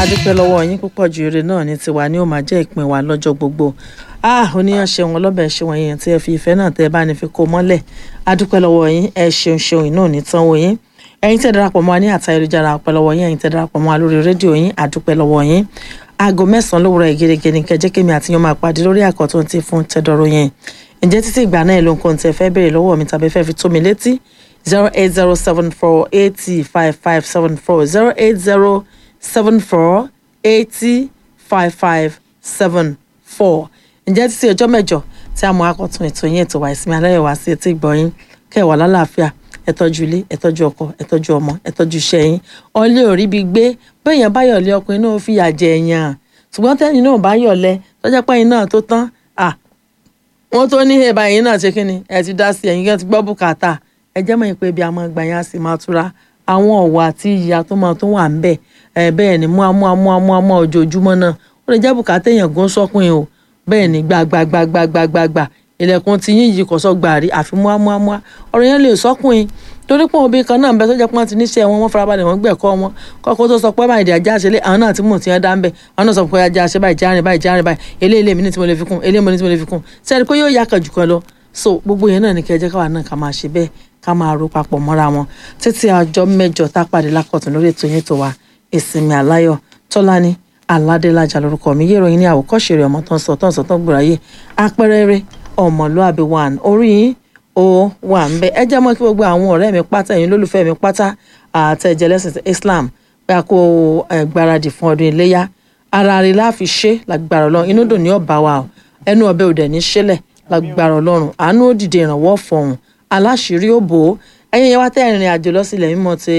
adúpẹ́ lọ́wọ́ yín púpọ̀ ju eré náà ní tiwa ni ó máa jẹ́ ìpín wa lọ́jọ́ gbogbo ah oníyàn ṣeun ọlọ́bẹ̀ ṣeun yẹn tí ẹ fi ìfẹ́ náà tẹ́ ẹ bá ní fi kó mọ́lẹ̀ adúpẹ́ lọ́wọ́ yín ẹ ṣeun ṣeun iná ò ní tán wò yín ẹ̀yin tẹ́ darapọ̀ mọ́ wa ní àtà ayélujára ọpẹ́ lọ́wọ́ yín ẹ̀yin tẹ́ darapọ̀ mọ́ wa lórí rédíò yín adúpẹ́ lọ́wọ́ yín aago mẹ́sàn-án lówùrọ̀ ìgèrègè ní kẹjẹ́ kémi àti yan máa pàdé lórí àkọ́tún ti fún tẹ́dọ̀rọ̀ yẹn ǹjẹ́ títí ìgbà náà ló ń kó tẹ́ fẹ́ béèrè lọ́wọ́ mi tàbí fẹ́ fi tó mi létí zero eight zero seven four eighty five five seven four zero eight zero seven four eighty five five seven four ǹjẹ́ títí ọjọ́ mẹ́jọ tí a mọ akọ̀tún ètò yẹn ètò wa ìsinmi aláyọ̀ wá sí etí ìgbọ̀yìn kẹwàá lálàáfíà ẹ tọ́jú ilé ẹ tọ́jú ọkọ ẹ tọ́jú ọmọ ẹ tọ́jú iṣẹ́ yín ọlẹ́ ò rí bí gbé bẹ́ẹ̀yàn bá yọ̀lẹ́ ọkùnrin náà fìyà jẹ èèyàn ṣùgbọ́n tẹ́yìn náà bá yọ̀lẹ́ tọ́jà pẹ́yìn náà tó tán à wọ́n tó ní ẹ̀bà yín náà ṣe kí ni ẹ ti dá sí ẹ̀yìn kan ti gbọ́ bùkátà ẹ jẹ́ mọ̀ pé bí a máa gbà yín á sì máa túra àwọn ọ̀wọ̀ àti ìyá tó máa tó wà ń bẹ̀ ẹ bẹ́ẹ̀ ni mú amú amú amú amú ojoojúmọ́ náà ó lè jẹ́ bùkátà èèyàn gan sọ́kùn o bẹ́ẹ̀ ni gbàgbàgbàgbàgbàgbà ilẹ̀kùn ti yín yìí kò sọ gbàrí àfi mú amú amú ọ̀rọ̀ yẹn lè sọ́kùn yín torí pé obìnrin kan náà ń bẹ tó jẹ́ pé wọ́n ti níṣẹ́ wọn wọ́n farabalẹ̀ wọ́n gbẹ̀kọ́ wọn kọ́kọ́ tó sọ pé máa ìdí ajá ṣẹlẹ̀ àwọn náà tí mò ń tiẹ́ dá ń bẹ̀ àwọn náà sọ pé ajá ṣe báyìí járin báyìí járin báyìí eléyìí mi ní tí mo lè fi kún eléyìí mo ní tí mo lè fi kún sẹ́ni pé yóò yá kan jù kan lọ so gbogbo yẹn náà ní kẹjẹ káwa náà ká máa ṣe bẹ́ẹ̀ ká máa ro papọ̀ mọ́ra wọn títí ọjọ́ mẹ́jọ tá a pàdé lákọ̀tún lórí ètò yẹn tó wa ìsinmi àláyọ̀ tọ́lání aládélájà lórúkọ mi yé ìròyìn ní àwòkọ́ṣe rẹ̀ ọmọ tó ń sọ tó ń sọ tó ń gbòòráyè apẹ́rẹ́rẹ́ ọmọlúàbí one orí yín ó wà ń bẹ ẹ jẹ́ mọ́ kí gbogbo àwọn ọ̀rẹ́ mi pátá ẹ̀yin lólùfẹ́ mi pátá àtẹ̀jẹ́ lẹ́sìn Islam pé a kó gbáradì fún ọdún iléyá ara rẹ̀ láfi ṣe lágbára Ọlọ́run inú dùn ní ọ̀bá wa o ẹnu ọbẹ̀ òdẹ̀ ní ṣẹlẹ̀ lágbára Ọlọ́run àánú ó dìde ìrànwọ́ fọ̀hún aláṣìírí ó bò ó ẹ̀yin yẹn wá tẹ́ ìrìn àjò lọ sílẹ̀ mímọ́ ti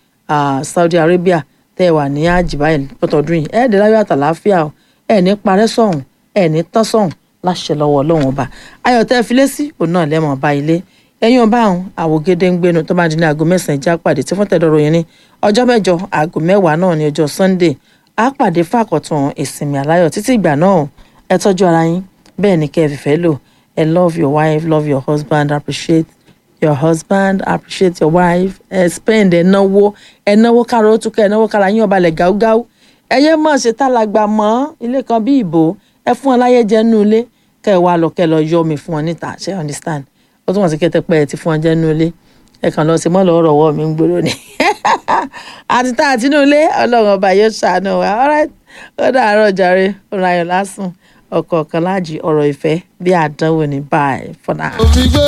Saudi Arabia tẹ́ ẹ wà ní àjìbáyé pọ̀tọ́dún yìí ẹ̀ẹ́dẹ̀ láyọ̀ àtàláfíà o ẹ̀ ní parẹ́ sọ̀hún ẹ̀ ní tán sọ̀hún láṣẹ lọ́wọ́ ọlọ́run ọba ayọ̀ tẹ́ fi lé sí òun náà lẹ́mọ̀ ọba ilé ẹ̀yin ọba àwọn àwògede ń gbénu tó bá di ní aago mẹ́sàn-án já pàdé tí fún tẹ̀dọ̀rọ̀ yẹn ní ọjọ́ mẹ́jọ aago mẹ́wàá náà ní ọjọ́ Sunday á pàdé fàkọ̀tún ìsinmi aláyọ̀ títí ìgbà náà ẹ tọ́jú ara yín bẹ́ẹ̀ ni kẹ́ ẹ fìfẹ́ lò ẹ love your wife love your husband appreciate your husband appreciate your wife ẹ spend ẹ náwó ẹ náwó kára ó túkọ̀ ẹ náwó kára yín ọba lẹ̀ gáúgáú ẹ yẹ mọ̀ ṣe tálàgbà mọ́ ilé kan bí ìbò ẹ fún ọ láyé jẹ nínú ilé kẹ ẹ wá lọ kẹ ẹ lọ yọ mi fún ọ níta ṣe understand ó tún wọn sí kẹtẹ pé ẹ ti fún ọ jẹ nínú ilé ẹ kàn lọ sí mọ́lọ̀ ọ̀rọ̀ ọwọ́ mi ń gbòòrò ni àti tá àti inú ilé ọlọ́run ọba yóò ṣàánú wa alright ó dàárọ̀ jàre ọ̀rọ̀ ayọ̀ lásùn ọkọ̀ kan láàjì ọ̀rọ̀ ìfẹ́ bí àdánwò ní báyìí for now.